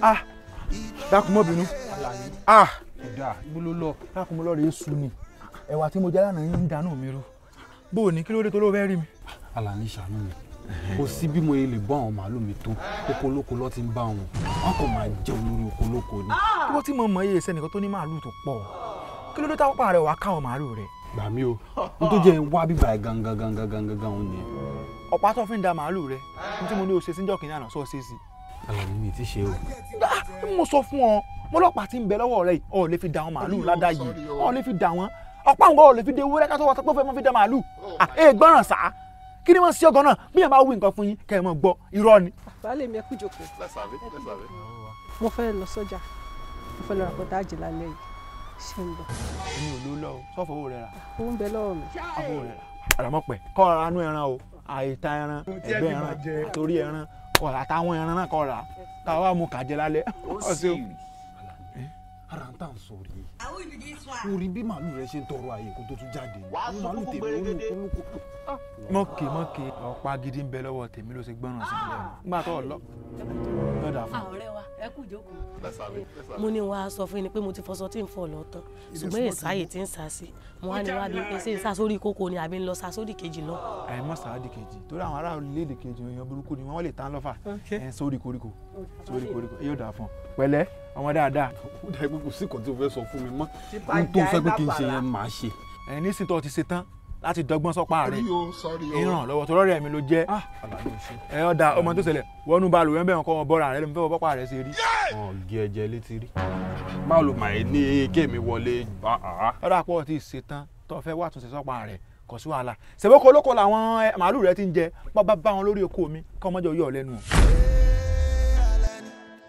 ah dákun mọ́ bínú ah ọ̀dà ibo ló lọ. dákun mọ́ lọ́ọ́ rẹ̀ sùn ni ẹ̀wà tí mo jẹ lánàá yín ń dáná mi rú bó o ní kí ló dé tó ló fẹ́ rí mi. Alani ṣàánú mi kò sí bí mo yẹ lè bọ́ àwọn màálù mi tó oko lóko lọ́ ti ń bá wọn wọn kò máa jẹun lórí oko lóko ni. kí wọ́n ti mọ̀ mọ́ iye sẹ́nìkan tó ní màálù tó pọ̀ kí ló dé táwọn pa rẹ̀ wá káwọn màálù rẹ̀. gbà mí o n tó jẹ́ wá bíbá ẹ̀ gangan gangan gangan gan òun yẹn. ọ̀pá tó fi ń da màálù rẹ̀ ní tí mo ní o ṣe síjọ́ kìnìún àná sọ ṣe sí. Alani mi ti ṣe o. Ah, mo sọ fún ọ mo lọ́pàá tí ń bẹ lọ́wọ́ rẹ̀ yìí ọ̀ lè fi da àwọn màálù ládàá yìí ọ̀ lè fi da wọn ọ̀pá nǹkan ọ̀ lè fi de ewúrẹ́ ká tó wọ́n sọ pé ó fẹ́ mọ́ fi da màálù ah ẹ gbọ́ràn sá kí ni wọ́n ṣe ọgọ́ náà bí ẹ bá wí nǹkan fún yín kẹ́ ẹ mọ̀ gbọ́ irọ́ ni. baálé mi ẹ kú jókòó. mo fẹ́ lọ sọ́jà mo fẹ́ lọ ra pọ́tà àjẹ́ lálẹ́ yìí ṣé ń bọ̀. èmi ò ló lọ o sọ́fọ̀ owó rẹ̀ rà owó ń bẹ lọ́wọ́ mi. owó rẹ̀ rà. àràmọ́pẹ̀ kọ́ ra anú ẹran o àìta ẹran ẹgbẹ́ ẹran torí ẹran kọ́ ra táwọn ẹran náà kọ́ ra káwá mu kàjẹ́ lálẹ́ ọ̀sẹ̀ ara ń tà ń sọ rí orí bí màálù rẹ ṣe ń tọrọ àyè kó tó tún jáde ní màálù tèmi olóko olóko. mọ́kì mọ́kì ọ̀pá gidi ń bẹ lọ́wọ́ tèmi ló ṣe gbọ́ràn sí ilẹ̀ nígbà tó lọ lọ́dà fún un. ọ̀rẹ́ wa ẹ kú jókòó. mo ní wàá sọ fún yín pé mo ti fọṣọ tí ń fọ lọ tán ṣùgbọ́n èsáyè tí ń sá sí mo wá ní wàá bí pé ṣé ń sá sórí kókó ni àbí ń lọ sá sórí kejì lọ. àìmọ́ sáàdì kejì torí àwọn ará orílẹ̀-èdè kejì èèyàn burúkú ni wọ́n lè tán lọ́fà ẹ̀ sórí koríko sórí koríko yóò dà fún un. pẹ̀lẹ́ ọmọ dáadáa ó dà pé kò sí nǹkan tí o fẹ́ sọ fún mi mọ́ n tó fẹ́ pé kí n ṣe yẹn màá ṣe. ẹ̀ nísìnyí tó ti ṣe tán láti dọ́gbọ́n sọ́pá rẹ̀ ìràn lọ́wọ́ tó rọ́ọ̀rẹ́ mi ló jẹ́ Alani ò ṣe. ẹ̀ ọ́ da ọmọ tó ṣẹlẹ̀ wọnú balùwẹ̀ ń bẹ̀ wọn kọ́ wọn bọ́ra rẹ̀ lómi fẹ́ wọ bọ́pá rẹ̀ ṣe rí. ọ̀ gé ẹ̀jẹ̀ létí rí. báwo ló máa ní kéèmí wọlé. ọ̀dà pọ̀ ti ṣe tán tó fẹ́ wà tún ṣe sọ́pá rẹ̀ kò sí wàhálà ṣèbókò olóko làwọn ẹ, màálù rẹ ti ń jẹ bá bá bá wọn lórí oko mi kọ́ ọmọdé yọ̀ lẹ́nu o.